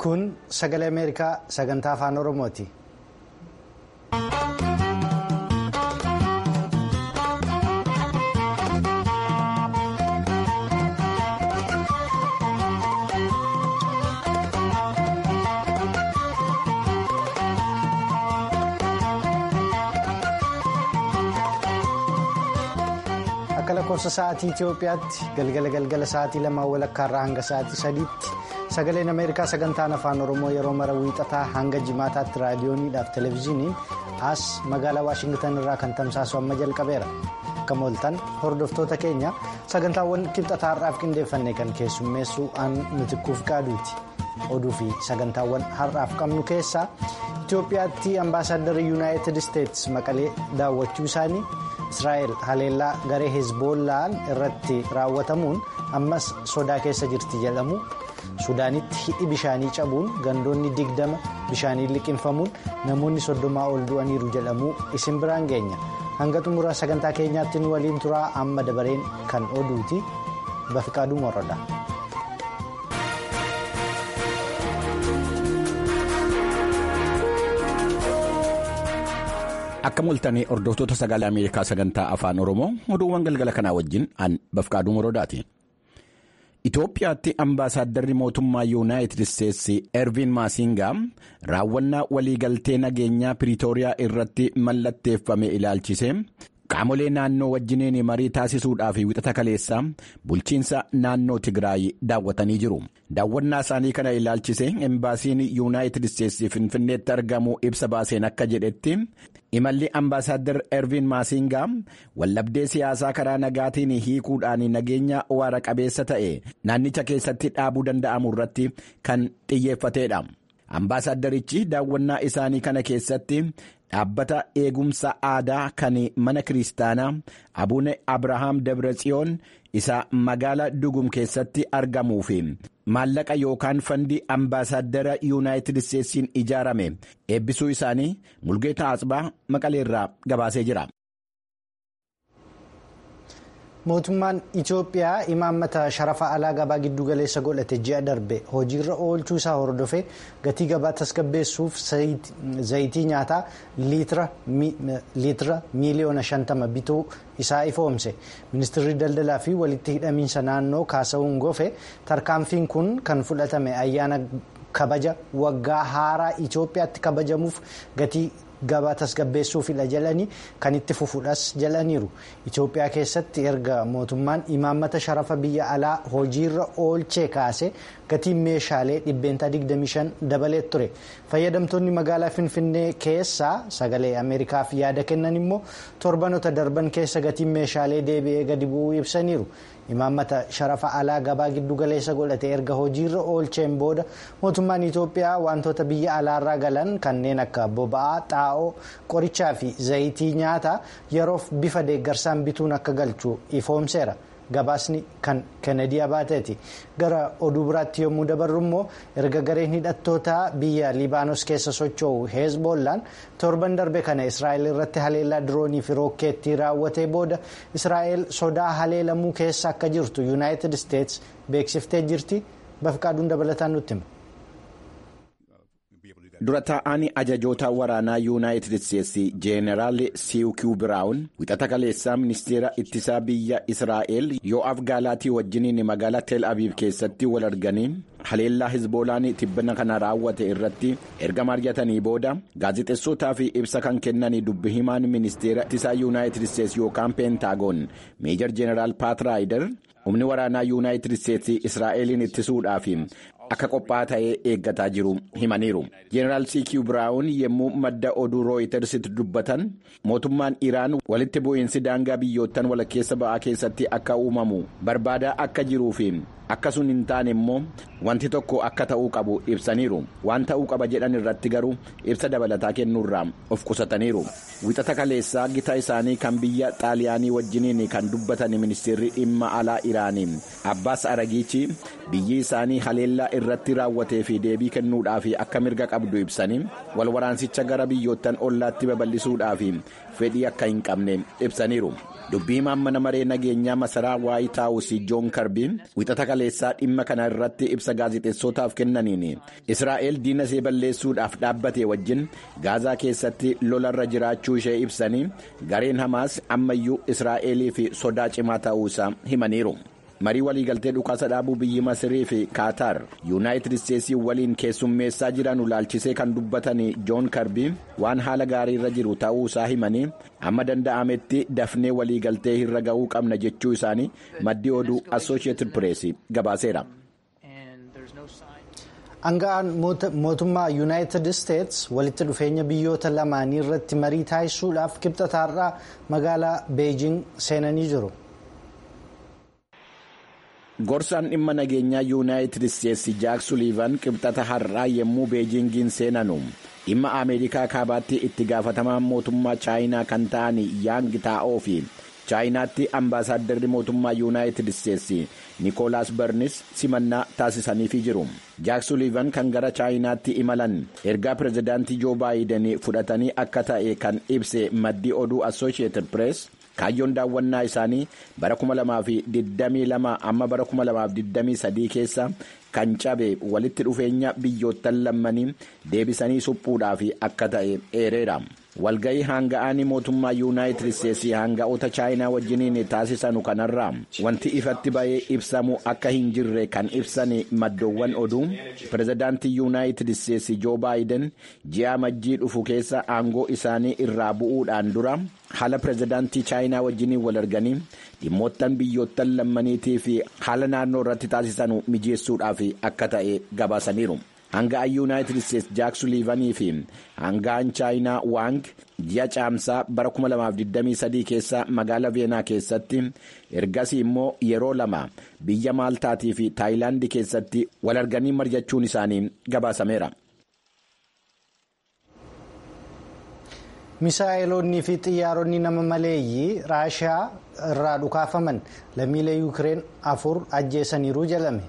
Kun sagalee Ameerikaa sagantaa afaan Oromooti. Akka lakkoofsa sa'aatii Itoophiyaatti galgala galgala sa'aatii lamaa walakkaarraa hanga sa'aatii sadiitti sagaleen Ameerikaa sagantaan afaan Oromoo yeroo mara wiixataa hanga jimaataatti raadiyooniidhaaf televezyiiniin as magaalaa Waashingtan irraa kan tamsaasu amma jalqabeera. Akka mooltan hordoftoota keenya sagantaawwan kibxataa har'aaf qindeeffanne kan keessummeessu aan mitikkuuf qaaduuti. Oduu fi sagantaawwan har'aaf qabnu keessaa Itoophiyaatti ambaasaaddarri yuunaayitid isteetsi maqalee daawwachuu isaanii. Israa'el haleellaa garee hezbollaan irratti raawwatamuun ammas sodaa keessa jirti jedhamu suudaanitti hidhi bishaanii cabuun gandoonni digdama bishaanii liqinfamuun namoonni soddomaa ol du'aniiru jedhamu isin biraan geenya hanga xumura sagantaa keenyaatti nu waliin turaa amma dabareen kan oduuti bafiqaaduu morradha. Akka mul'atanii hordoftoota sagalee Ameerikaa sagantaa afaan Oromoo oduuwwan galgala kanaa wajjin aan bafqaaduu moroodaati. Itoophiyaatti ambaasaaddarri mootummaa yuunaayitid isteetsi Ervin Maasingaa raawwannaa waliigaltee nageenyaa Piriitooriyaa irratti mallatteeffame ilaalchise qaamolee naannoo wajjiniin marii taasisuudhaaf wixata kaleessaa bulchiinsa naannoo Tigraay daawwatanii jiru. Daawwannaa isaanii kana ilaalchise embaasiin yuunaayitid isteetsi finfinneetti argamu ibsa baaseen akka jedhetti. imalli ambaasaadder ervin maasingaa wallabdee siyaasaa karaa nagaatiin hiikuudhaan nageenya waara qabeessa ta'e naannicha keessatti dhaabuu danda'amu irratti kan xiyyeeffateedha. Ambaasaddarichi daawwannaa isaanii kana keessatti dhaabbata eegumsa aadaa kan mana kiristaanaa Abuune Abrahaam Dabretsiyoon isa magaala Dugum keessatti argamuu fi maallaqa yookaan fandii ambaasaddara yuunaayitid isteetsiin ijaarame eebbisuu isaanii mulgeeta Asbaa maqaleerraa gabaasee jira. Mootummaan Itoophiyaa imaammata sharafa alaa gabaa giddu galeessa godhate ji'a darbe hojiirra oolchuu isaa hordofee gatii gabaa tasgabbeessuuf zayitii nyaataa liitira miiliyoona shantama bituu isaa ifoomse. Ministeerri daldalaa fi walitti hidhamiinsa naannoo kaasa'uun gofe tarkaanfiin kun kan fudhatame ayyaana kabaja waggaa haaraa Itoophiyaatti kabajamuuf gatii. gabaa tasgabbeessuufidha jedhanii kan itti fufuudhas jedhaniiru Itoophiyaa keessatti erga mootummaan imaammata sharafa biyya alaa hojiirra oolchee kaase gatiin meeshaalee dhibbeentaa 25 dabalee ture fayyadamtoonni magaalaa finfinnee keessaa sagalee ameerikaaf yaada kennan immoo torbanota darban keessa gatiin meeshaalee deebi'ee gadi bu'uu ibsaniiru. imaammata sharafa alaa gabaa giddu galeessa godhate erga hojiirra oolcheen booda mootummaan Itoophiyaa wantoota biyya alaarraa galan kanneen akka boba'aa xaa'oo qorichaa fi zayitii nyaataa yeroof bifa deeggarsaan bituun akka galchu ifoomseera gabaasni kan kennedy abaateeti gara oduu biraatti yommuu dabarru immoo erga gareen hidhattootaa biyya liibaanos keessa socho'u heezboollaan torban darbe kana israa'el irratti haleellaa diroonii fi rookeettii raawwatee booda israa'el sodaa haleelamuu keessa akka jirtu yuunaayitid isteets beeksiftee jirti bafqaaduun dabalataan nutti hima. dura taa'anii ajajoota waraanaa yuunaayitid isteetsi jeeneraal siikiw biraawun wixata kaleessaa ministeera ittisaa biyya israa'el yoo'aaf gaalaatii wajjiniin magaalaa teel abiib keessatti wal arganii haleellaa hizboolaan tibbana kana raawwate irratti erga mari'atanii booda gaazexeessotaa fi ibsa kan kennanii dubbi himaan ministeera ittisaa yuunaayitid isteetsi yookaan peentaagoon meejar jeeneraal paat raayider humni waraanaa yuunaayitid isteetsi israa'eliin ittisuudhaaf akka qophaa'aa ta'ee eeggataa jiru himaniiru. Jeeneraal siikiw biraawun yommuu madda oduu rooyitersitti dubbatan mootummaan iraan walitti bu'iinsi daangaa biyyoottan walakkeessa ba'aa keessatti akka uumamu barbaadaa akka jiruu fi akka sun hin taane immoo wanti tokko akka ta'uu qabu ibsaniiru waan ta'uu qaba jedhan irratti garuu ibsa dabalataa kennuurraa of qusataniiru. Wixata kaleessaa gita isaanii kan biyya xaaliyaanii wajjiniin kan dubbatan ministeerri dhimma alaa iraanii abbaas aragiichi biyyi isaanii haleellaa irratti raawwatee fi deebii kennuudhaaf akka mirga qabdu ibsanii wal waraansicha gara biyyoottan ollaatti babal'isuudhaaf fedhii akka hin qabne ibsaniiru. dubbii himaan mana maree nageenyaa masaraa waayit haawusii joon karbii wixata kaleessaa dhimma kana irratti ibsa gaazexeessotaaf kennaniin israa'el diina ishee balleessuudhaaf dhaabbate wajjin gaazaa keessatti lolarra jiraachuu ishee ibsanii gareen hamaas ammayyuu israa'eliif sodaa cimaa ta'uusaa himaniiru. marii waliigaltee dhukaasa dhaabuu biyyi masirii fi kaataar yuunaayitid isteetsii waliin keessummeessaa jiran ulaalchisee kan dubbatan joon karbii waan haala gaarii irra jiru ta'uu isaa himanii amma danda'ametti dafnee waliigaltee irra ga'uu qabna jechuu isaanii maddii oduu assooshiyetid pireesii gabaaseera. Anga'aan mootummaa yuunaayitid isteets walitti dhufeenya biyyoota lamaanii irratti marii taasisuudhaaf kibxataarraa magaalaa beejing seenanii jiru. gorsaan dhimma nageenyaa yuunaayitid isteetsi jaak suliivan qibxata har'aa yommuu beejingiin seenanu dhimma ameerikaa kaabaatti itti gaafatamaan mootummaa chaayinaa kan ta'an yaang taa'oo fi chaayinaatti ambaasaaddarri mootummaa yuunaayitid isteetsi nikoolaas barnis simannaa taasisaniifii jiru jaak suliivan kan gara chaayinaatti imalan ergaa pirezidaantii joo baayiden fudhatanii akka ta'e kan ibse maddii oduu assooshiyetid pirees. kaayyoon daawwannaa isaanii bara 2022 amma bara 2023 keessa kan cabe walitti dhufeenya biyyoottan lammanii deebisanii suphuudhaaf akka ta'e eereera. walga'ii hanga'anii mootummaa yuunaayitid isteetsi hanga'oota chaayinaa wajjiniin taasisanu kanarraa wanti ifatti ba'ee ibsamu akka hin jirre kan ibsan maddoowwan oduu pirezidaantii yuunaayitid isteetsi joo baayiden ji'a majjii dhufu keessa aangoo isaanii irraa bu'uudhaan dura haala pirezidaantii chaayinaa wajjiniin wal arganii dhimmoottan biyyoottan lammaniitii fi haala naannoo irratti taasisanu mijeessuudhaaf akka ta'e gabaasaniiru. hanga'an yuunaayitid isteetsi jaak suliivanii fi hanga'an chaayinaa waang ji'a caamsaa bara 2023 keessa magaalaa veenaa keessatti ergasii immoo yeroo lama biyya maaltaatii fi taayilaandii keessatti wal arganii mari'achuun isaanii gabaasameera. misaa'iloonnii fi xiyyaaronni nama maleeyyii raashiyaa irraa dhukaafaman lammiilee yuukireen afur ajjeesaniiru jedhame.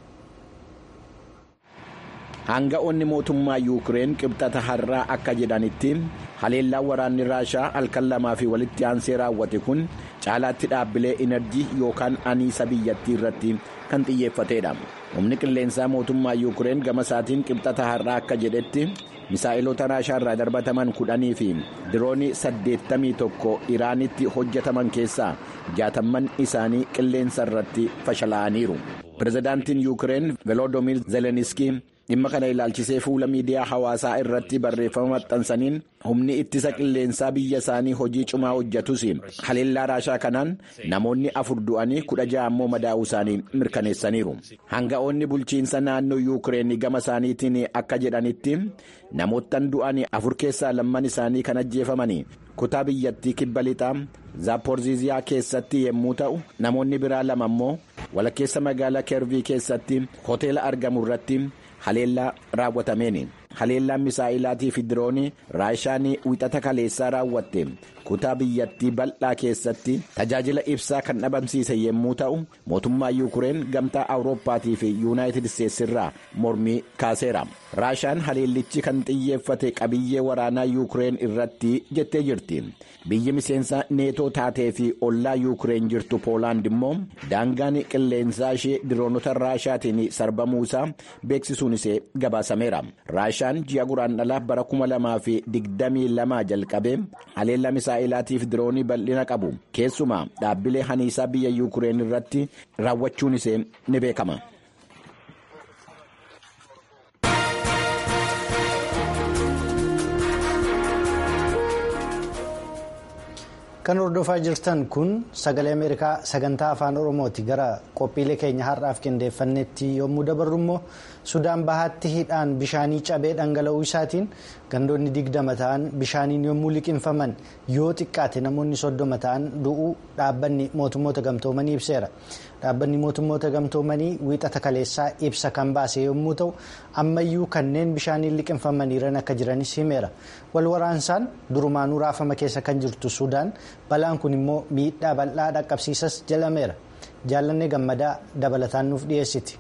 hanga'oonni mootummaa yuukireen qibxata har'aa akka jedhanitti haleellaan waraanni raashaa halkan lamaa fi walitti aansee raawwate kun caalaatti dhaabbilee inerjii yookaan aniisa biyyattii irratti kan xiyyeeffatedha humni qilleensaa mootummaa yuukireen gama isaatiin qibxata har'aa akka jedhetti misaa'ilota raashaa irraa darbataman kudhanii fi diroonii saddeettamii tokko iraanitti hojjetaman keessaa jaatamman isaanii qilleensa irratti fashalaa'aniiru pirezidaantiin yuukireen veloodomir zeleniskii dhimma kana ilaalchisee fuula miidiyaa hawaasaa irratti barreeffama maxxansaniin humni ittisa qilleensaa biyya isaanii hojii cimaa hojjetus haleellaa raashaa kanaan namoonni afur du'anii kudha ja'a ammoo madaa'uu isaanii mirkaneessaniiru hanga'oonni bulchiinsa naannoo yuukireen gama isaaniitiin akka jedhanitti namoottan du'anii afur keessaa lamman isaanii kan ajjeefaman kutaa biyyattii kibba lixaa zaaporziiziyaa keessatti yommuu ta'u namoonni biraa lama ammoo walakkeessa magaalaa keervii keessatti hoteela argamu irratti. haleellaa raawwatameen haleellaan misaa'ilaatii fi diroonii raashaan wixata kaleessaa raawwatte kutaa biyyattii bal'aa keessatti tajaajila ibsaa kan dhabamsiise yommuu ta'u mootummaa yuukireen gamtaa awurooppaatii fi yuunaayitid isteetsi irraa mormii kaaseera raashaan haleellichi kan xiyyeeffate qabiyyee waraanaa yuukireen irratti jettee jirti biyyi miseensa neetoo taatee fi ollaa yuukireen jirtu poolaand immoo daangaan qilleensaa ishee diroonota raashaatiin sarbamuusaa beeksisuun ishee gabaasameera raashaan ji'a guraandhalaa bara 2022 jalqabee haleellaa misaa'ilaatiif diroonii bal'ina qabu keessumaa dhaabbilee haniisaa biyya yuukireen irratti raawwachuun ishee ni beekama. kan hordofaa jirtan kun sagalee ameerikaa sagantaa afaan oromooti gara qophiilee keenya har'aaf qindeeffannetti yommuu dabarru immoo sudaan bahaatti hidhaan bishaanii cabee dhangala'uu isaatiin gandoonni digdama ta'an bishaaniin yommuu liqinfaman yoo xiqqaate namoonni soddoma ta'an du'uu dhaabbanni mootummoota gamtoomanii ibseera dhaabbanni mootummoota gamtoomanii wiixata kaleessaa ibsa kan baase yommuu ta'u ammayyuu kanneen bishaaniin liqinfamaniiran akka jiranis himeera wal waraansaan durumaanuu raafama keessa kan jirtu sudaan balaan kun immoo miidhaa bal'aa dhaqqabsiisas jalameera jaallanne gammadaa dabalataan nuuf dhiyeessiti.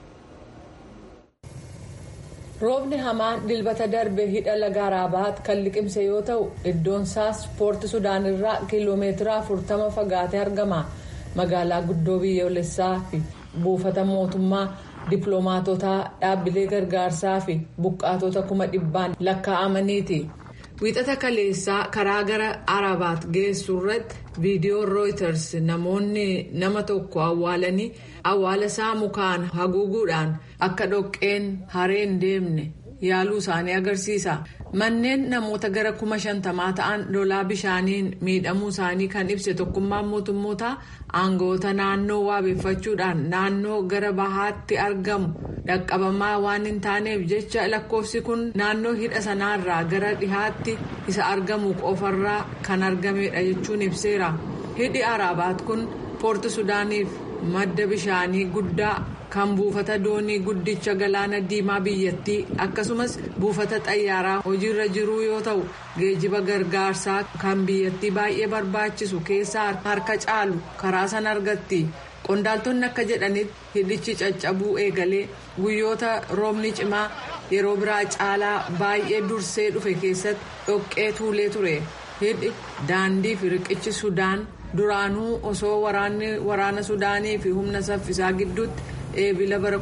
roobni hamaan dilbata darbe hidha laga araabaat kan liqimse yoo ta'u iddoon isaas poorti sudaan irraa kiiloomeetira 40 fagaatee argama magaalaa guddoo biyyoolessaa fi buufata mootummaa dippiloomaatotaa dhaabbilee gargaarsaa fi buqqaatota kuma dhibbaan lakkaa'amaniiti. wiixata kaleessaa karaa gara arabaat geessu irratti viidiyoon rooyiters namoonni nama tokko awwaalanii awwaala isaa mukaan haguuguudhaan akka dhoqqeen hareen deemne yaaluu isaanii agarsiisa manneen namoota gara kuma shantamaa ta'an lolaa bishaaniin miidhamuu isaanii kan ibse tokkummaan mootummootaa aangoota naannoo waabeeffachuudhaan naannoo gara bahaatti argamu dhaqqabamaa waan hin taaneef jecha lakkoofsi kun naannoo hidha sanaarraa gara dhihaatti isa argamu qofarraa kan argamedha jechuun ibseera hidhi arabaat kun poorti sudaaniif madda bishaanii guddaa kan buufata doonii guddicha galaana diimaa biyyattii akkasumas buufata xayyaaraa hojiirra jiruu yoo ta'u geejiba gargaarsaa kan biyyattii baay'ee barbaachisu keessaa harka caalu karaa sana argatti qondaaltonni akka jedhanitti hidhichi caccabuu eegalee guyyoota roobni cimaa yeroo biraa caalaa baay'ee dursee dhufe keessatti dhoqqee tuulee ture hidhi daandii fi riqichi sudaan duraanuu osoo waraana sudaanii fi humna saffisaa gidduutti. eebila bara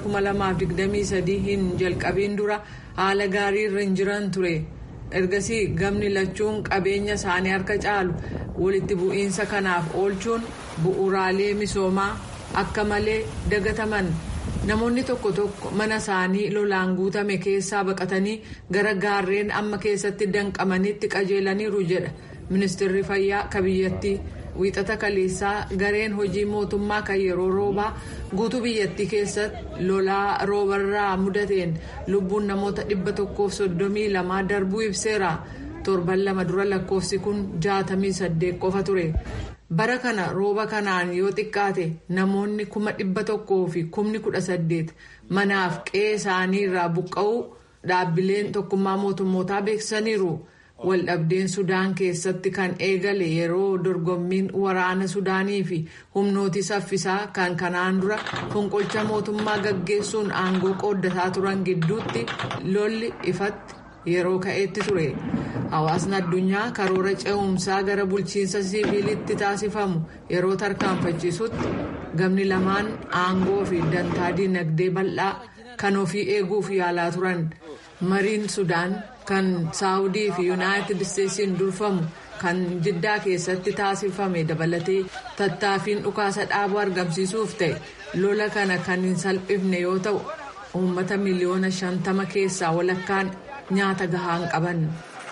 2023 hin jalqabiin dura haala gaarii irra hin jiran ture ergasii gamni lachuun qabeenya isaanii harka caalu walitti bu'iinsa kanaaf oolchuun bu'uuraalee misoomaa akka malee dagataman namoonni tokko tokko mana isaanii lolaan guutame keessaa baqatanii gara gaarreen amma keessatti danqamanitti qajeelaniiru jedha ministeerri fayyaa ka biyyattii. wiixata kaleessaa gareen hojii mootummaa kan yeroo roobaa guutuu biyyattii keessatti lolaa roobarraa mudateen lubbuun namoota dhibba tokkoof soddomii lamaa darbuu ibseera torban lama dura lakkoofsi kun jaatamii saddeet qofa ture bara kana rooba kanaan yoo xiqqaate namoonni kuma dhibba tokkoo fi kumni kudha saddeet manaaf qe'ee isaanii irraa buqqa'uu dhaabbileen tokkummaa mootummootaa beeksisaniiru. waldhabdeen sudaan keessatti kan eegale yeroo dorgommiin waraana sudaanii fi humnooti saffisaa kan kanaan dura fonqolcha mootummaa gaggeessuun aangoo qooddataa turan gidduutti lolli ifatti yeroo ka'etti ture hawaasni addunyaa karoora ce'umsaa gara bulchiinsa siviilitti taasifamu yeroo tarkaanfachiisutti gamni lamaan aangoo fi dantaa dinagdee bal'aa kan ofii eeguuf yaalaa turan mariin sudaan. kan saawudii fi yuunaayitid isteetsiin durfamu kan jiddaa keessatti taasifame dabalatee tattaaffiin dhukaasa dhaabuu argamsiisuuf ta'e lola kana kan hin salphifne yoo ta'u uummata miliyoona shantama keessaa walakkaan nyaata gahaa hin qaban.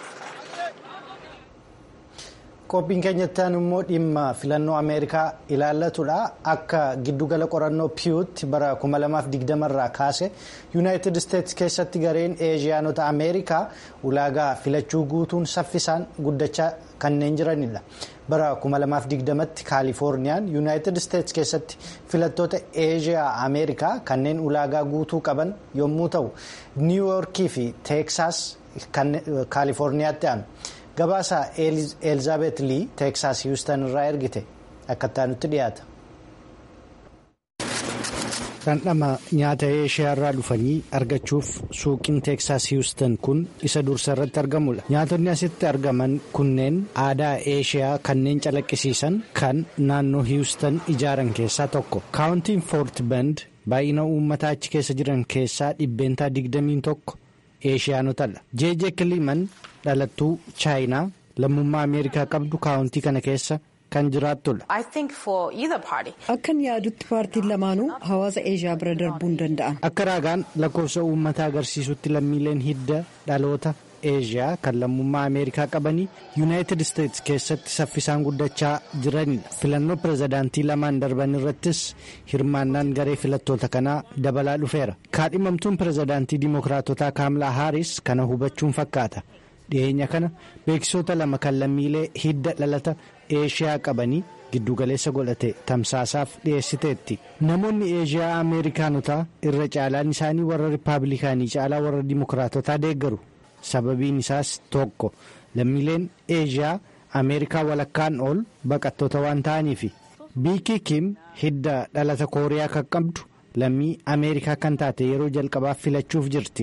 qophiin keenyatti immoo dhimma filannoo ameerikaa ilaallatudha akka giddugala qorannoo piyuutti bara 2020 irraa kaase yuunaayitid isteetsi keessatti gareen eeshiyaanota ameerikaa ulaagaa filachuu guutuun saffisaan guddachaa kanneen jiranidha bara 2020tti kaalifoorniyaan yuunaayitid isteetsi keessatti filattoota eeshiyaa ameerikaa kanneen ulaagaa guutuu qaban yommuu ta'u niiwuyoorkii fi teeksaas kaalifoorniyaatti aanu. gabaasa elizaabeet lii teeksaas hiwustan irraa ergite akka nutti dhiyaata. dhandhama nyaata eeshiyaa irraa dhufanii argachuuf suuqiin teeksaas hiwustan kun isa dursa irratti argamudha nyaatonni asitti argaman kunneen aadaa eeshiyaa kanneen calaqqisiisan kan naannoo hiwustan ijaaran keessaa tokko kaawuntiin foort bend baay'ina uummataa achi keessa jiran keessaa dhibbeentaa digdamiin tokko eeshiyaanotadha jeejee kiliman dhalattuu chaayinaa lammummaa ameerikaa qabdu kaawuntii kana keessa kan jiraattudha. akkan yaadutti paartiin lamaanuu hawaasa eeshiyaa bira darbuu hin danda'an. akka raagaan lakkoofsa uummataa agarsiisutti lammiileen hidda dhaloota eeshiyaa kan lammummaa ameerikaa qabanii yuunaayitid isteetsi keessatti saffisaan guddachaa jiranidha filannoo pirezidaantii lamaan darban irrattis hirmaannaan garee filattoota kanaa dabalaa dhufeera kaadhimamtuun pirezidaantii dimookiraatotaa kaamlaa haaris kana hubachuun fakkaata dhiyeenya kana beeksisoota lama kan lammiilee hidda dhalata eeshiyaa qabanii giddugaleessa godhate tamsaasaaf dhiyeessiteetti namoonni eeshiyaa ameerikaanotaa irra caalaan isaanii warra rippaabilikaanii caalaa warra dimookiraatotaa deeggaru. sababiin isaas tokko lammiileen eeshiyaa ameerikaa walakkaan ol baqattoota waan ta'aniifi biikii kim hidda dhalata kooriyaa kan qabdu lammii ameerikaa kan taate yeroo jalqabaaf filachuuf jirti.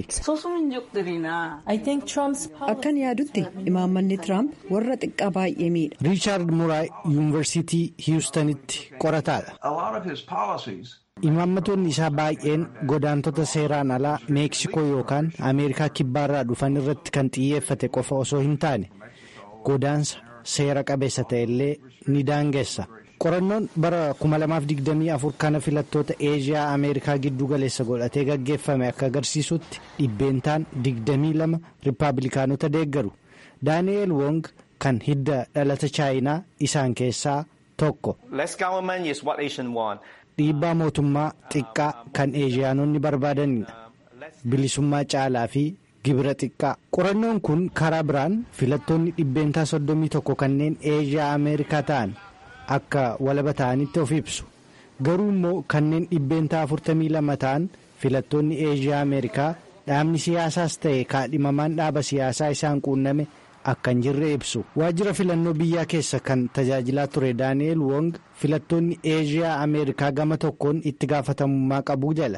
akkan yaadutti imaammanni tiraamp warra xiqqaa baay'ee miidha. riichaard muraay yuunivarsiitii hiwustanitti qorataadha. imaammatoonni isaa baay'een godaantota seeraan alaa meeksikoo yookaan ameerikaa kibbaarraa dhufan irratti kan xiyyeeffate qofa osoo hin taane godaansa seera qabeessa ta'ellee ni daangessa. qorannoon bara 2024 kana filattoota eeshiyaa ameerikaa giddu galeessa godhatee gaggeeffame akka agarsiisutti dhibbeentaan 22 riippaabilikaanota deeggaru daani'eel wong kan hidda dhalata chaayinaa isaan keessaa tokko. dhiibbaa mootummaa xiqqaa kan eeshiyaanonni barbaadanidha bilisummaa caalaa fi gibira xiqqaa qorannoon kun karaa biraan filattoonni dhibbeentaa 31 kanneen eeshiyaa ameerikaa ta'an. akka walaba ta'anitti of ibsu garuu immoo kanneen dhibbeentaa 42 ta'an filattoonni eeshiyaa ameerikaa dhaabni siyaasaas ta'e kaadhimamaan dhaaba siyaasaa isaan quunname akka hin jirre ibsu waajjira filannoo biyyaa keessa kan tajaajilaa ture daani'eel wong filattoonni eeshiyaa ameerikaa gama tokkoon itti gaafatamummaa qabuu jala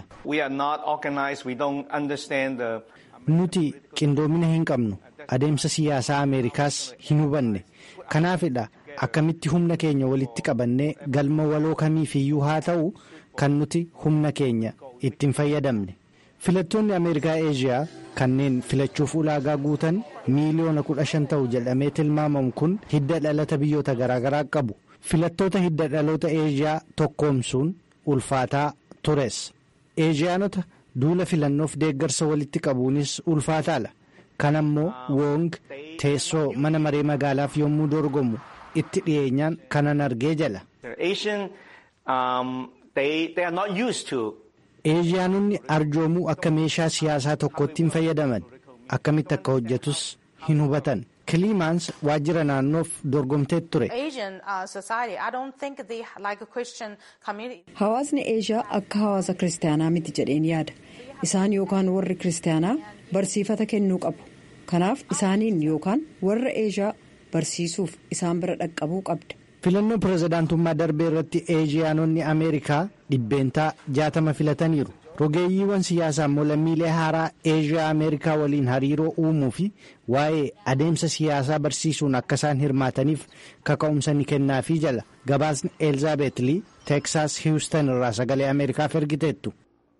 nuti qindoomina hin qabnu adeemsa siyaasaa ameerikaas hin hubanne kanaafidha. akkamitti humna keenya walitti qabannee galma waloo kamiifiyyuu haa ta'u kan nuti humna keenya ittiin fayyadamne filattoonni ameerikaa eeshiyaa kanneen filachuuf ulaagaa guutan miiliyoona kudha shan ta'u jedhamee tilmaamamu kun hidda dhalata biyyoota garaagaraa qabu filattoota hidda dhaloota eeshiyaa tokkoomsuun ulfaataa tures eeshiyaanota duula filannoof deeggarsa walitti qabuunis ulfaataadha kanammoo wong teessoo mana maree magaalaaf yommuu dorgomu. itti dhiyeenyaan kanan argee jala. eeshiyaanonni arjoomuu akka meeshaa siyaasaa tokkotti hin fayyadaman akkamitti akka hojjetus hin hubatan kiliimaans waajjira naannoof dorgomtee ture. hawaasni eeshiyaa akka hawaasa kiristaanaa miti jedheen yaada isaan yookaan warri kiristaanaa barsiifata kennuu qabu kanaaf isaaniin yookaan warra eeshiyaa. barsiisuuf isaan bira dhaqqabuu qabda. filannoo pirezidaantummaa darbee irratti eeshiyaanonni ameerikaa dhibbeentaa jaatama filataniiru rogeeyyiiwwan siyaasaa immoo lammiilee haaraa eeshiyaa ameerikaa waliin hariiroo uumuu fi waa'ee adeemsa siyaasaa barsiisuun akka isaan hirmaataniif kaka'umsa ni kennaafii jala gabaasni elizaabeet lii teeksaas hiwustan irraa sagalee ameerikaaf ergiteettu.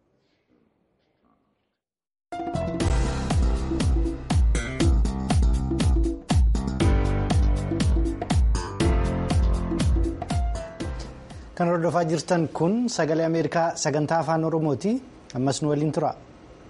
kan hordofaa jirtan kun sagalee ameerikaa sagantaa afaan oromooti ammas nu waliin tura.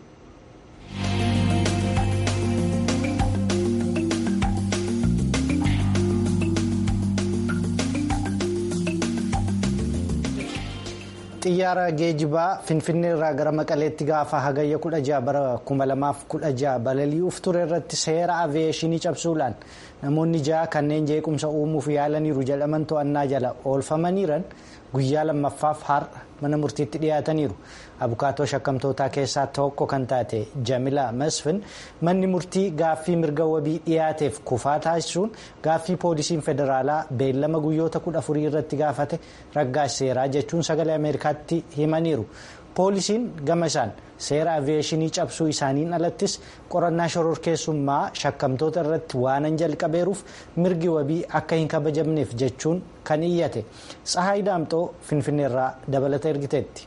xiyyaara geejibaa finfinnee irraa gara maqaleetti gaafa hagayya 16 bara 2016 balali'uuf ture irratti seera aviyeeshinii cabsuudhaan namoonni ja'a kanneen jeequmsa uumuuf yaalaniiru jedhaman to'annaa jala oolfamaniiran guyyaa lammaffaaf har'a mana murtiitti dhiyaataniiru abukaatoo shakkamtootaa keessaa tokko kan taate jamila masfin manni murtii gaaffii mirga wabii dhiyaateef kufaa taasisuun gaaffii poolisiin federaalaa beellama guyyoota kudha afurii irratti gaafate raggaaseeraa jechuun sagalee ameerikaatti himaniiru. poolisiin gama isaan seera aviyeeshinii cabsuu isaaniin alattis qorannaa shororkeessummaa shakkamtoota irratti waanan jalqabeeruuf mirgi wabii akka hin kabajamneef jechuun kan iyyate tsahaay daamxoo finfinneerraa dabalata ergiteetti.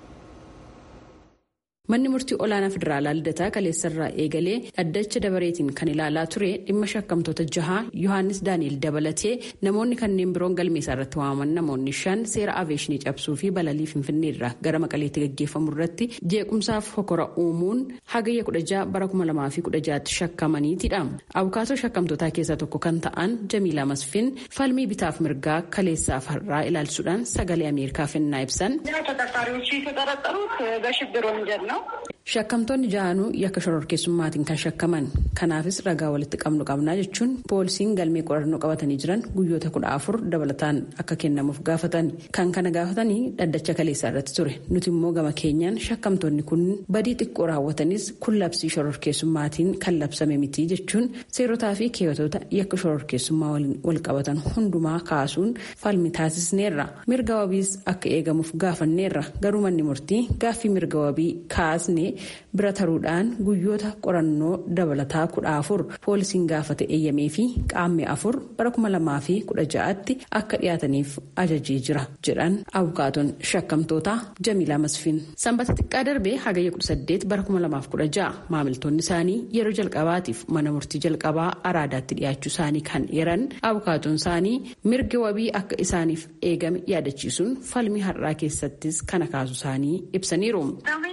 manni murtii olaanaa federaalaa lidataa kaleessarraa eegalee dhaddacha dabareetiin kan ilaalaa ture dhimma shakkamtoota jahaa yohaannis daani'el dabalatee namoonni kanneen biroon galmeessaa irratti waamaman namoonni shan seera aviyeeshinii cabsuu fi balalii finfinneerraa gara maqaleetti gaggeeffamu irratti jeequmsaaf hokora uumuun hagayya kudha jaha bara kuma lamaa fi kudha jahaatti shakkamaniitidha abukaatoo shakkamtootaa keessaa tokko kan ta'an jamiilaa masfin falmii bitaaf mirgaa kaleessaaf har'aa ilaalchisuudhaan sagalee ameerikaaf ennaa ibsan. shakkamtoonni ja'anuu yakka shororkeessummaatiin kan shakkaman kanaafis ragaa walitti qabnu qabnaa jechuun poolisiin galmee qorannoo qabatanii jiran guyyoota kudha afur dabalataan akka kennamuuf gaafatan kan kana gaafatanii dhaddacha kaleessaa irratti ture nuti immoo gama keenyaan shakkamtoonni kun badii xiqqoo raawwatanis kun labsii shororkeessummaatiin kan labsame miti jechuun seerotaa fi keeyatoota yakka shororkeessummaa waliin wal qabatan hundumaa kaasuun falmi taasisneerra mirga wabiis akka eegamuuf gaafanneerra garuu manni murtii gaaffii mirga wabii kaasne bira taruudhaan guyyoota qorannoo dabalataa kudha afur poolisiin gaafate eeyyamee fi qaammee afur bara kuma lamaa fi kudha ja'aatti akka dhiyaataniif ajajee jira jedhan abukaatoon shakkamtoota jamiilaa masfiin sanbata xiqqaa darbee hagayya kudha saddeet bara kuma lamaaf kudha ja'a maamiltoonni isaanii yeroo jalqabaatiif mana murtii jalqabaa araadaatti dhiyaachuu isaanii kan eeran abukaatoon isaanii mirga wabii akka isaaniif eegame yaadachiisuun falmii har'aa keessattis kana kaasu isaanii ibsaniiru.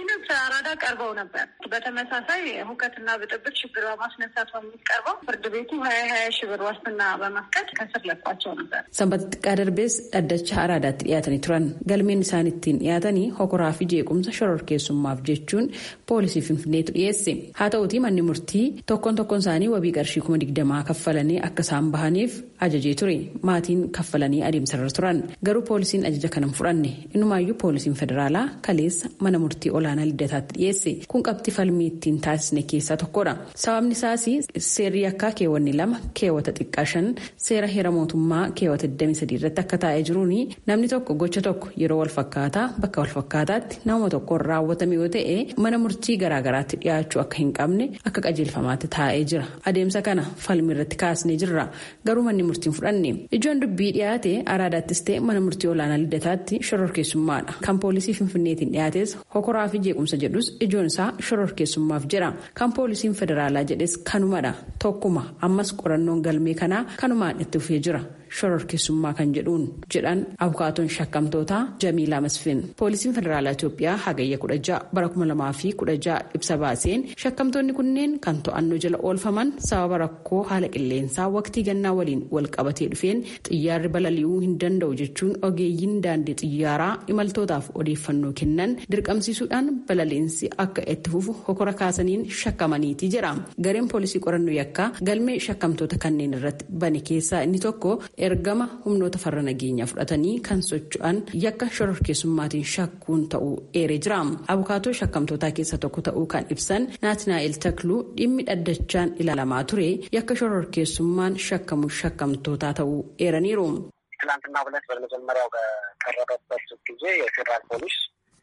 አራዳ ቀርበው ነበር። በተመሳሳይ ሁከትና ብጥብጥ ችግር በማስነሳት በሚቀርበው ፍርድ ቤቱ ሀያ ሀያ ሺህ ብር ዋስትና በመፍቀድ ከስር ለቋቸው ነበር። sanbata xiqqaa darbees dhaddacha araadaatti dhiyaatanii turan galmeen isaan ittiin dhiyaatanii hokoraa fi jeequmsa shororkeessummaaf jechuun poolisii finfinneetu dhiyeesse haa ta'uutii manni murtii tokkoon tokkoon isaanii wabii qarshii kuma digdamaa kaffalanii akka isaan bahaniif ajajee ture maatiin kaffalanii adeemsarra turan garuu poolisiin ajaja kana hin fudhanne innumaayyuu poolisiin federaalaa kaleessa mana murtii olaanaa liddataatti dhiyeesse kun qabxii falmii ittiin taasisne keessaa tokkodha sababni isaas seerri yakkaa keewwanni lama keewwata xiqqaa shan seera heera mootummaa keewwata 23 irratti akka taa'ee jiruun namni tokko gocha tokko yeroo walfakkaataa bakka walfakkaataatti nama tokkoon raawwatame yoo ta'e mana murtii garaagaraatti dhiyaachuu akka hin qabne akka qajeelfamaatti taa'ee jira adeemsa kana falmii irratti kaasnee jirra garuu manni murtiin fudhanne ijoon dubbii dhiyaate araadaattis ta'e mana murtii olaanaa liddataatti shororkeessummaadha kan poolisii finfinneetiin dhiyaates hokoraa fi jeequmsa jedhus ijoon isaa shororkeessummaaf jira kan poolisiin federaalaa jedhes kanumadha tokkuma ammas qorannoon galmee kanaa kanumaan itti fufee jira. shororkeessummaa kan jedhuun jedhan abukaatoon shakkamtootaa jamiilaa masfin poolisiin federaalaa itiyoophiyaa hagayya kudha ja'a bara kuma lamaa fi kudha ja'a ibsa baaseen shakkamtoonni kunneen kan to'annoo jala oolfaman sababa rakkoo haala qilleensaa waqtii gannaa waliin wal qabatee dhufeen xiyyaarri balali'uu hin danda'u jechuun ogeeyyiin daandii xiyyaaraa imaltootaaf odeeffannoo kennan dirqamsiisuudhaan balaliinsi akka itti fufu hokora kaasaniin shakkamaniiti jedha gareen poolisii qorannoo yakkaa galmee shakkamtoota kanneen irratti bane keessaa inni tokko ergama humnoota farra nageenyaa fudhatanii kan socho'an yakka shororkeessummaatiin shakkuun ta'uu eeree jira abukaatoo shakkamtootaa keessa tokko ta'uu kan ibsan naatinaa'el takluu dhimmi dhaddachaan ilaalamaa ture yakka shororkeessummaan shakkamu shakkamtootaa ta'uu eeraniiru. ትናንትና ሁለት በመጀመሪያው በቀረበበት ጊዜ የፌዴራል ፖሊስ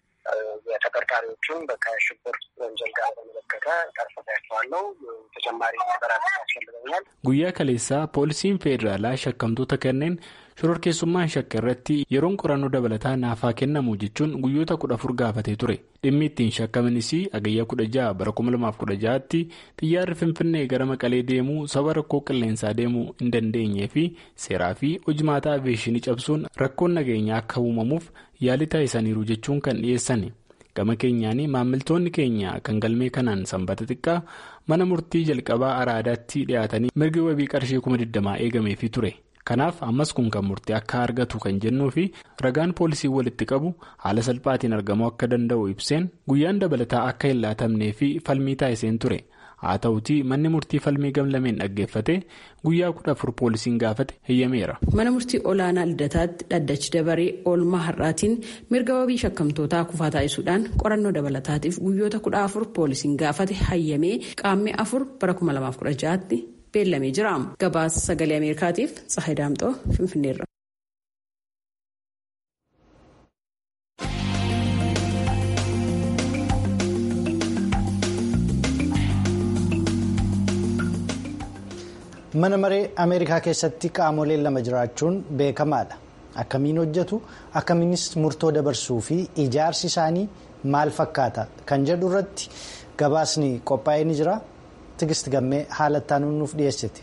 የተጠርጣሪዎቹን ከሽብር ወንጀል ጋር በተመለከተ ጠርፍሬያቸዋለሁ ተጨማሪ ነገራት ያስፈልገኛል guyyaa kaleessaa poolisiin federaalaa shakkamtoota kanneen shororkeessummaan shakka irratti yeroon qorannoo dabalataa naafaa kennamu jechuun guyyoota kudha afur gaafatee ture dhimmi ittiin shakkamanis agayyaa kudha ja'a bara kuma lamaaf kudha ja'aatti xiyyaarri finfinnee gara maqalee deemuu saba rakkoo qilleensaa deemuu hin dandeenyee fi seeraa fi hojimaataa aviyeeshinii cabsuun rakkoon nageenyaa akka uumamuuf yaalii taasisaniiru jechuun kan dhiyeessan gama keenyaan maamiltoonni keenya kan galmee kanaan sanbata xiqqaa mana murtii jalqabaa araadaatti dhiyaatanii mirgi wabii qarshii kuma digdamaa eegameefii ture. kanaaf ammas kun kan murtii akka argatu kan jennuu fi ragaan poolisii walitti qabu haala salphaatiin argamuu akka danda'u ibseen guyyaan dabalataa akka hin laatamnee fi falmii taasiseen ture haa ta'utii manni murtii falmii gamlameen dhaggeeffate guyyaa kudha afur poolisiin gaafate heyyameera. mana murtii olaanaa lidataatti dhaddachi dabaree oolmaa har'aatiin mirga wabii shakkamtootaa kufaa taasisuudhaan qorannoo dabalataatiif guyyoota kudha afur poolisiin gaafate hayyamee qaammee afur bara kuma lamaaf kudha ja'aatti. beellamee jira gabaasa sagalee ameerikaatiif tsahay daamxoo finfinneerra. mana maree ameerikaa keessatti qaamoleen lama jiraachuun beekamaadha akkamiin hojjetu akkamiinis murtoo dabarsuu fi ijaarsi isaanii maal fakkaata kan jedhu irratti gabaasni qophaa'ee ni jira. Tigist gammee haala ittaanuun nuuf dhiyeessiti.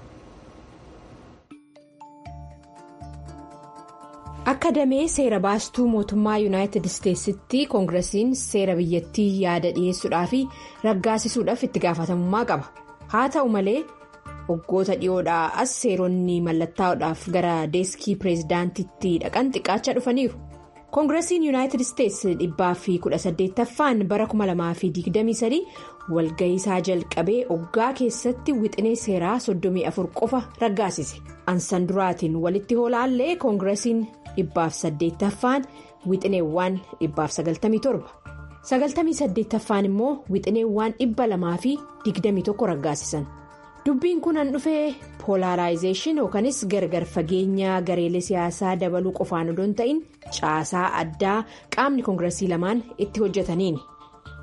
Akka damee seera baastuu mootummaa yuunaayitid isteetsitti koongiresiin seera biyyattii yaada dhiyeessuudhaa fi raggaasisuudhaaf itti gaafatamummaa qaba. Haa ta'u malee waggoota dhiyoodhaa as seeronni mallattaa'uudhaaf gara deeskii pireezidaantitti dhaqan xiqqaachaa dhufaniiru. koongiresiin yuunaayitid isteetsi dhibbaa fi kudha saddeettaffaan bara 2023 walga'iisaa jalqabee oggaa keessatti wixinee seeraa 34 qofa raggaasise ansan duraatiin walitti hoolaallee koongiresiin dhibbaaf saddeettaffaan wixineewwan dhibbaaf 97 98ffaan immoo wixineewwan dhibba lamaa fi 21 raggaasisan. dubbiin kun an dhufee poolaaraayizeeshin yookanis gargar fageenya gareelee siyaasaa dabaluu qofaan odoo hin ta'in caasaa addaa qaamni koongiresii lamaan itti hojjetaniini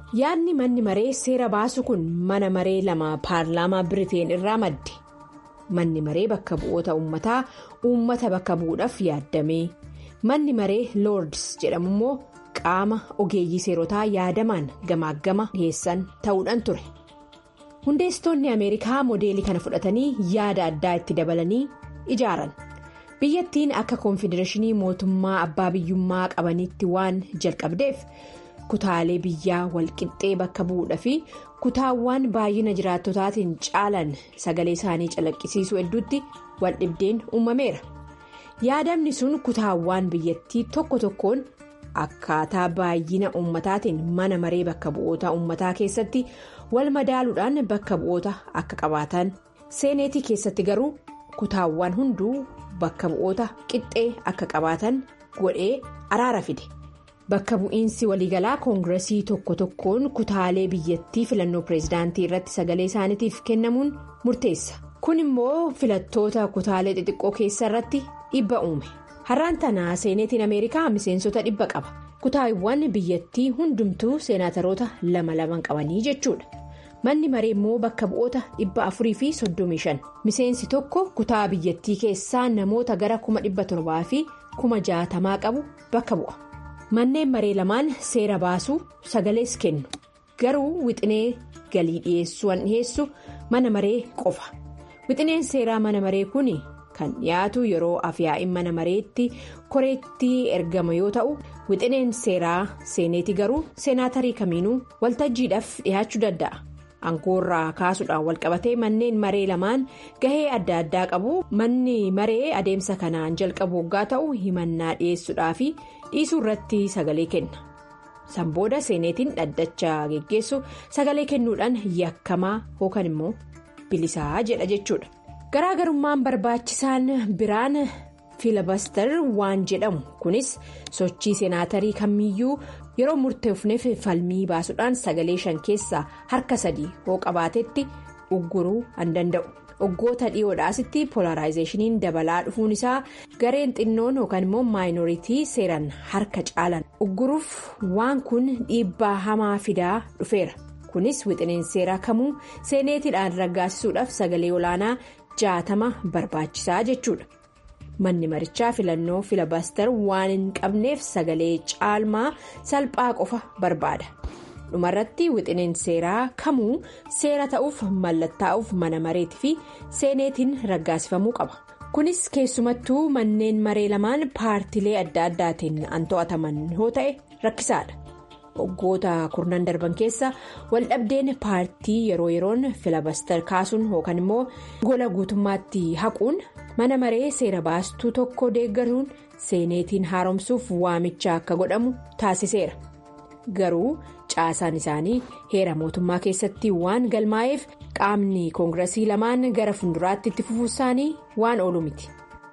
yaadni manni maree seera baasu kun mana maree lama paarlaamaa biriteen irraa madde manni maree bakka bu'oota uummataa uummata bakka bu'uudhaaf yaaddame manni maree loords jedhamu immoo qaama ogeeyyii seerotaa yaadamaan gamaaggama dhiyeessan ta'uudhaan ture hundeessitoonni ameerikaa moodeelii kana fudhatanii yaada addaa itti dabalanii ijaaran biyyattiin akka koonfedereeshinii mootummaa abbaa biyyummaa qabanitti waan jalqabdeef. kutaalee biyyaa walqixxee bakka bu'uudha fi kutaawwan baay'ina jiraattotaatiin caalan sagalee isaanii calaqqisiisuu hedduutti waldhibdeen uumameera yaadamni sun kutaawwan biyyattii tokko tokkoon akkaataa baay'ina uummataatiin mana maree bakka bu'oota uummataa keessatti wal madaaluudhaan bakka bu'oota akka qabaatan seeneetii keessatti garuu kutaawwan hunduu bakka bu'oota qixxee akka qabaatan godhee araara fide. bakka bu'iinsi waliigalaa koongiresii tokko tokkoon kutaalee biyyattii filannoo pireezidaantii irratti sagalee isaaniitiif kennamuun murteessa kun immoo filattoota kutaalee xixiqqoo keessa irratti dhibba uume har'aan tanaa seeneetiin ameerikaa miseensota dhibba qaba kutaawwan biyyattii hundumtuu seenaataroota lama laman qabanii jechuudha manni maree immoo bakka bu'oota dhibba afurii fi soddomii shan miseensi tokko kutaa biyyattii keessaa namoota gara kuma dhibba torbaa fi kuma jaatamaa qabu bakka bu'a. manneen maree lamaan seera baasuu sagalees kennu garuu wixinee galii dhiyeessuun dhiyeessu mana maree qofa wixineen seeraa mana maree kun kan dhiyaatu yeroo afyaa'in mana mareetti koreetti ergama yoo ta'u wixineen seeraa seeneeti garuu seenaatarii kamiinuu waltajjiidhaaf dhiyaachuu danda'a aangoorraa kaasuudhaan walqabatee manneen maree lamaan gahee adda addaa qabu manni maree adeemsa kanaan jalqabu waggaa ta'u himannaa dhiyeessuudhaa fi dhiisuu irratti sagalee kenna sanbooda seeneetiin dhaddacha geggeessu sagalee kennuudhaan yakkamaa yookaan immoo bilisaa jedha jechuudha garaagarummaan barbaachisaan biraan fiilabaster waan jedhamu kunis sochii seenaatarii kamiyyuu yeroo murteefneef falmii baasuudhaan sagalee shan keessaa harka sadii hoo qabaatetti ugguruu an danda'u. Waggoota dhiyoodhaasitti polaraayizeeshiniin dabalaa dhufuun isaa gareen xinnoon yookaan immoo maayinoritii seeran harka caalan ugguruuf waan kun dhiibbaa hamaa fidaa dhufeera kunis wixineen seeraa kamuu seeneetiidhaan raggaasisuudhaaf sagalee olaanaa jaatama barbaachisaa jechuudha manni marichaa filannoo filabaster waan hin qabneef sagalee caalmaa salphaa qofa barbaada. dhumarratti wixineen seeraa kamuu seera ta'uuf mallattaa'uuf mana mareetii fi seeneetiin raggaasifamuu qaba kunis keessumattuu manneen maree lamaan paartilee adda addaatiin an to'ataman yoo ta'e rakkisaadha waggoota kurnan darban keessa waldhabdeen paartii yeroo yeroon filabaster kaasuun yookaan immoo gola guutummaatti haquun mana maree seera baastuu tokko deeggaruun seeneetiin haaromsuuf waamicha akka godhamu taasiseera garuu. caasaan isaanii heera mootummaa keessatti waan galmaa'eef qaamni koongiresii lamaan gara fuulduraatti itti fufuu isaanii waan oolu miti.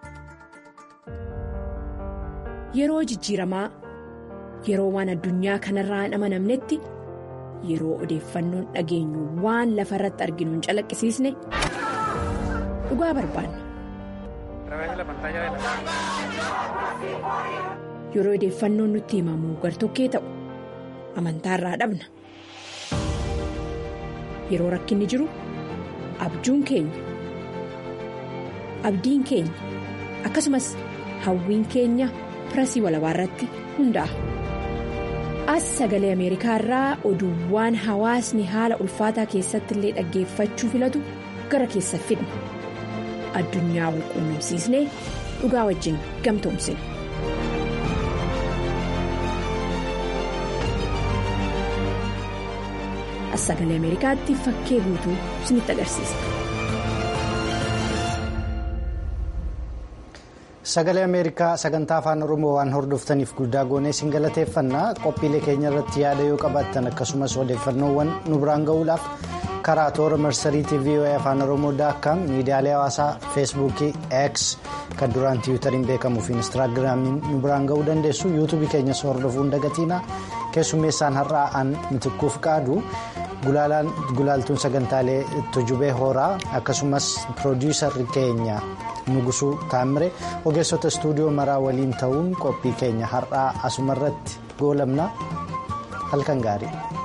yeroo jijjiiramaa yeroo waan addunyaa kanarraa hin amanamnetti yeroo odeeffannoon dhageenyu waan lafa irratti arginu hin calaqqisiisne dhugaa barbaanna. yeroo odeeffannoon nutti himamu gartokkee ta'u. amantaarraa dhabna yeroo rakkinni jiru abjuun keenya abdiin keenya akkasumas hawwiin keenya pirasii walabaa irratti hundaa'a as sagalee ameerikaa irraa oduuwwaan hawaasni haala ulfaataa keessatti illee dhaggeeffachuu filatu gara keessa fidna addunyaa wal quunnamsiisnee dhugaa wajjin gamtoomsina. sagalee ameerikaatti fakkee guutuu isinitti agarsiisa. sagalee ameerikaa sagantaa afaan oromoo waan hordoftaniif guddaa goonee isin galateeffannaa qophiilee keenya irratti yaada yoo qabaattan akkasumas odeeffannoowwan nu biraan ga'uudhaaf karaa toora marsariitii voa afaan oromoo daakkaam miidiyaalee hawaasaa feesbuukii x kan duraan tiwutariin beekamuu fi instaagiraamiin nu biraan ga'uu dandeessu yuutuubii keenyas hordofuun dagatiina keessummeessaan har'aa an mitikkuuf qaadu. gulaaltuun sagantaalee tujubee horaa akkasumas piroodiisarri keenya nugusuu taamire ogeessota istuudiyoo maraa waliin ta'uun qophii keenya har'aa asumarratti goolabna halkan gaarii.